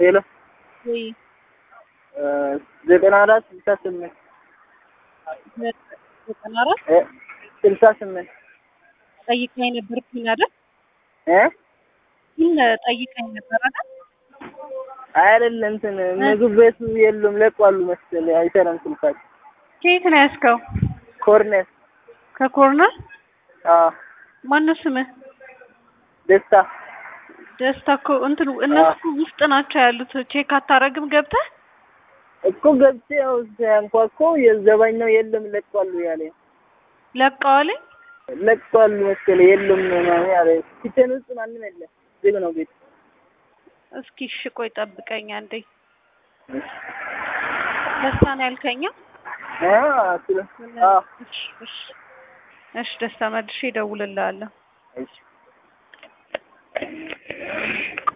ሄሎ ወይ ዘጠና አራት ስልሳ ስምንት ዘጠና አራት እ ስልሳ ስምንት ጠይቀኝ ነበር ፒን አይደል? እ ፒን ጠይቀኝ ነበር አይደል? አይደለም እንትን ምግብ ቤቱ የሉም ለቋሉ መሰለኝ አይሰራም ስልካቸው። ከየት ነው ያዝከው? ኮርኔር ከኮርነር አዎ ማነው ስምህ? ደስታ ደስታ እኮ እንትን እነሱ ውስጥ ናቸው ያሉት። ቼክ አታረግም ገብተህ? እኮ ገብቼ ያው ሲያንኳኳ የዘባኛው የለም ለቋሉ ያለ ለቀዋልኝ ለቋሉ መሰለኝ የሉም ምናምን ያለ ኪችን ውስጥ ማንም የለም ዝግ ነው ቤት እስኪ እሺ ቆይ ጠብቀኝ አንዴ። ደስታ ነው ያልከኛ? አ ስለ አ እሺ እሺ እሺ ደስታ መልሼ እደውልልሃለሁ። እሺ